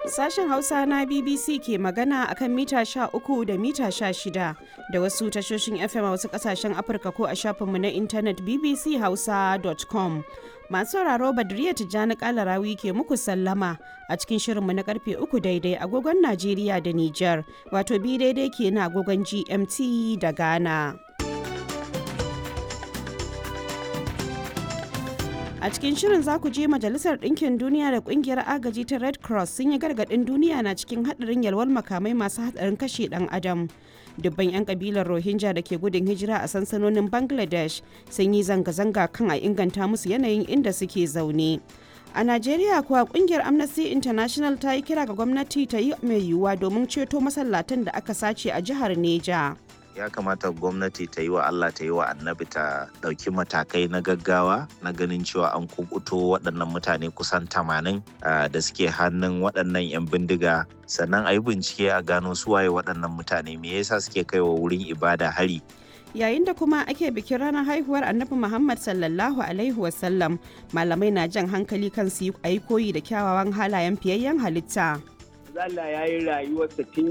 Sashen Hausa na BBC ke magana akan mita 13 da mita 16 da wasu tashoshin FM a wasu kasashen Afirka ko a shafinmu na intanet bbchausa.com. Masu sauraro Badriya Tijjani Kalarawi ke muku sallama a cikin shirinmu na karfe uku daidai agogon Najeriya da Nijar, wato bi daidai ke na agogon GMT da Ghana. A cikin shirin za ku je Majalisar Ɗinkin Duniya da Ƙungiyar Agaji ta Red Cross sun yi gargaɗin duniya na cikin haɗarin yalwar makamai masu haɗarin kashe ɗan adam. Dubban 'yan ƙabilar Rohingya da ke gudun hijira a sansanonin Bangladesh sun yi zanga-zanga kan a inganta musu yanayin inda suke zaune. A Najeriya kuwa kungiyar Amnesty International ta yi kira ga gwamnati ta yi mai yiwuwa domin ceto masallatan da aka sace a jihar Neja. ya kamata gwamnati ta yi wa Allah ta yi wa annabi ta ɗauki matakai na gaggawa na ganin cewa an kukuto waɗannan mutane kusan tamanin da suke hannun waɗannan 'yan bindiga sannan a yi bincike a gano suwaye waɗannan mutane me yasa suke kai wa wurin ibada hari yayin da kuma ake bikin ranar haihuwar annabi muhammad sallallahu alaihi wasallam malamai na jan hankali kan su yi koyi da kyawawan halayen fiyayyen halitta Allah ya yi rayuwarsa tun